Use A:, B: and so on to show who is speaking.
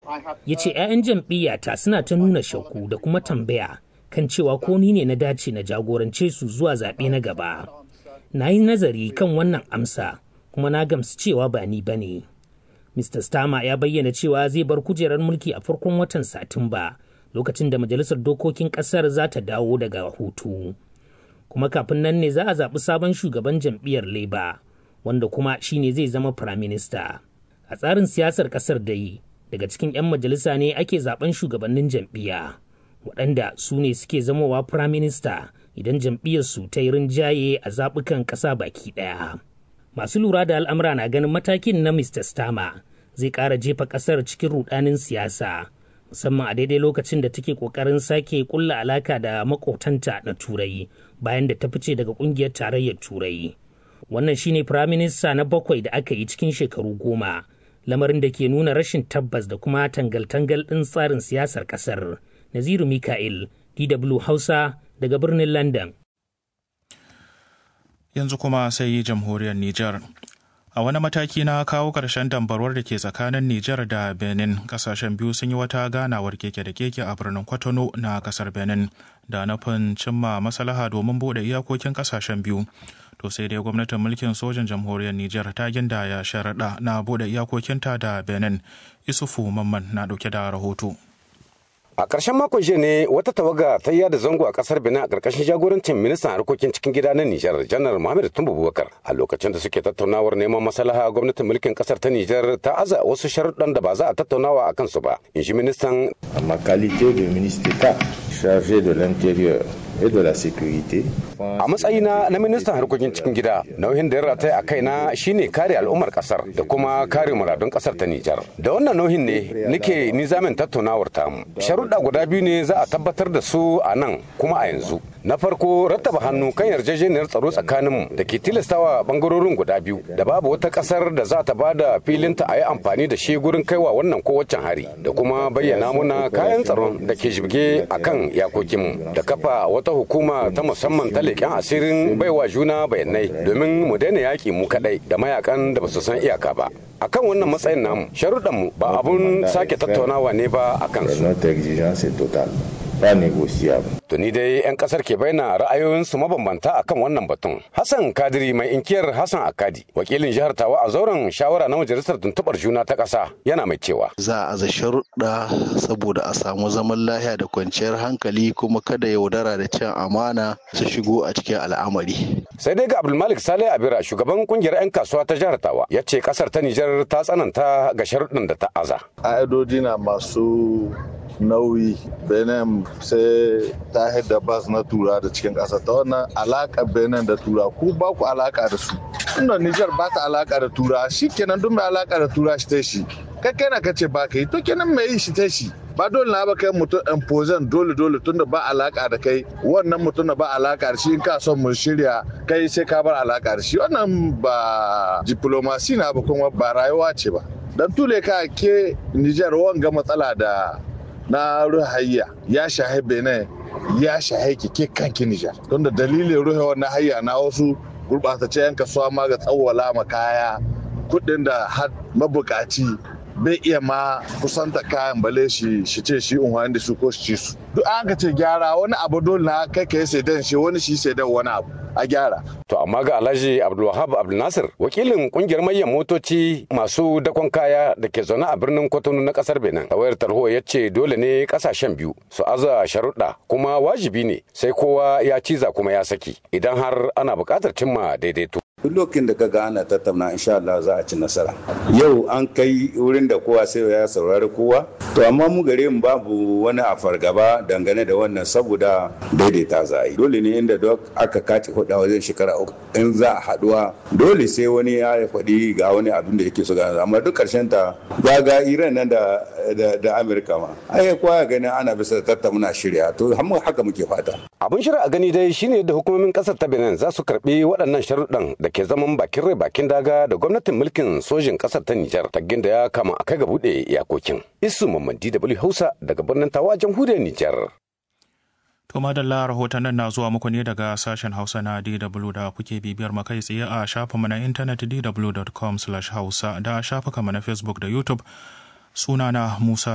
A: Ya ce 'ya'yan jam'iyyata suna ta nuna shakku da kuma tambaya kan cewa ko ni ne na dace na jagorance su zuwa zaɓe na gaba. Na yi nazari kan wannan amsa kuma na gamsu cewa ba ni ba ne. Mr. Starmer ya bayyana cewa zai bar kujerar mulki a farkon watan Satumba lokacin da Majalisar Dokokin Ƙasar za ta dawo daga hutu. Kuma kafin nan ne za a zaɓi sabon shugaban jam'iyyar Labour, wanda kuma shi ne zai zama Firaminista. A tsarin siyasar ƙasar da yi, daga cikin 'yan majalisa ne ake zaɓen shugabannin jam'iyya, waɗanda su ne suke zamowa Firaminista idan jam'iyyarsu ta yi rinjaye a zaɓukan ƙasa baki ɗaya. Masu lura da al'amura na ganin matakin na Mr. Starmer zai ƙara jefa ƙasar cikin rudanin siyasa musamman a daidai lokacin da take ƙoƙarin sake ƙulla alaka da makotanta na turai bayan da ta fice daga ƙungiyar tarayyar turai wannan shine firaminista na bakwai da aka yi cikin shekaru goma lamarin da ke nuna rashin tabbas da kuma tangal-tangal ɗin tsarin siyasar ƙasar naziru mika'il dw hausa daga birnin london
B: yanzu kuma sai jamhuriyar niger a wani mataki na kawo ƙarshen dambarwar da ke tsakanin Nijar da Benin kasashen biyu sun yi wata ganawar keke da keke a birnin Kwatano na kasar Benin da nufin cimma maslaha domin bude iyakokin kasashen biyu. To sai dai gwamnatin mulkin sojan jamhuriyar Nijar ta gindaya sharaɗa na bude iyakokinta da Benin. Isufu Mamman na ɗauke da rahoto.
C: A ƙarshen makon jiya ne wata tawaga ta yada zango a ƙasar Benin a ƙarƙashin jagorancin ministan harkokin cikin gida na Nijar, Janar Muhammad Tumbu Bubakar. A lokacin da suke tattaunawar neman maslaha gwamnatin mulkin ƙasar ta Nijar ta aza wasu sharuɗan da ba za a tattaunawa a kansu ba. In shi ministan.
D: A ma qualité de ministre d'État chargé de l'intérieur et de la sécurité.
C: A matsayina na ministan harkokin cikin gida, nauyin da ya rataya a kaina shine kare al'ummar kasar da kuma kare muradun kasar ta Nijar. Da wannan nauyin ne nake nizamin tattaunawar tamu. Sharuɗa guda biyu ne za a tabbatar da su a nan kuma a yanzu. Na farko rattaba hannu kan yarjejeniyar tsaro tsakaninmu da ke tilastawa bangarorin guda biyu da babu wata kasar da za ta ba da filinta a yi amfani da shi gurin kaiwa wannan ko waccan hari da kuma bayyana muna kayan tsaron da ke shibge a kan yakokinmu da kafa wata hukuma ta musamman ta leƙen asirin baiwa juna bayanai domin mu daina yaƙi mu kaɗai da mayakan da ba su san iyaka ba akan wannan matsayin namu sharuɗanmu ba abun sake tattaunawa ne ba a kansu
D: ba negosiyable.
C: Tuni dai 'yan kasar ke bayyana ra'ayoyinsu mabambanta akan wannan batun. Hassan Kadiri mai inkiyar Hassan Akadi, wakilin jihar Tawa a zauren shawara na majalisar tuntubar juna ta ƙasa yana mai cewa.
E: Za a za sharuɗa saboda a samu zaman lahiya da kwanciyar hankali kuma kada yaudara da cin amana su shigo a cikin al'amari.
C: Sai dai ga Abdulmalik Saleh Abira shugaban kungiyar 'yan kasuwa ta jihar Tawa ya ce kasar ta Nijar ta tsananta ga sharuɗin da ta aza.
F: Ƙa'idodi na masu nauyi benin sai ta da bas na tura da cikin ƙasa ta wannan alaƙa benin da tura ku ba ku alaƙa da su tunda nijar ba ta alaƙa da tura shi kenan duk mai alaƙa da tura shi ta shi kai kai na kace ba ka yi to kenan mai yi shi ta shi ba dole na ba kai mutum imposan dole dole tunda ba alaka da kai wannan mutum da ba alaka da shi in ka son mu shirya kai sai ka bar alaka da shi wannan ba diplomasi na ba kuma ba rayuwa ce ba dan tule ka ke Nijar wanga matsala da na ruhayya ya shahe benin ya shahe ke kanki nijar don da dalilin ruhe wannan hayya na wasu gurɓatace yan kasuwa ma ga tsawwala ma kaya kuɗin da har mabukaci bai iya ma kusanta kayan bale shi shi ce shi unhwani da su ko shi ci su duk an ka ce gyara wani abu dole na kai ka yi saidan shi wani shi saidan wani abu a gyara.
C: To amma ga Alhaji Abdulwahab Abdulnasir wakilin kungiyar manyan motoci masu dakon kaya da ke zaune a birnin Kwatano na kasar Benin. A wayar tarho ya ce dole ne kasashen biyu su aza sharuɗa kuma wajibi ne sai kowa ya ciza kuma ya saki idan har ana buƙatar cimma daidaito.
G: duk lokacin da kaga ana tattauna insha Allah za a ci nasara yau an kai wurin da kowa sai ya saurari kowa to amma mu gare mu babu wani a fargaba dangane da wannan saboda daidaita za a yi dole ne inda duk aka kace hudu wajen shekara uku in za a haduwa dole sai wani ya faɗi ga wani abin da yake so ga amma duk karshen ta ga Iran nan da da Amerika ma ai kowa gani ana bisa tattauna shirya to haka muke fata
C: abin shirya a gani dai shine da hukumomin kasar ta Benin za su karbi waɗannan sharuɗan da ke zaman bakin rai bakin daga da gwamnatin mulkin sojin kasar ta Nijar taggin da ya kama a kai ga buɗe iyakokin. Isu Mamman DW Hausa daga birnin Tawa jamhuriyar Nijar.
B: To madalla rahotannin na zuwa muku ne daga sashen Hausa na DW da kuke bibiyar makai tsaye a shafinmu na intanet dw.com/hausa da shafukanmu na Facebook da YouTube. Sunana Musa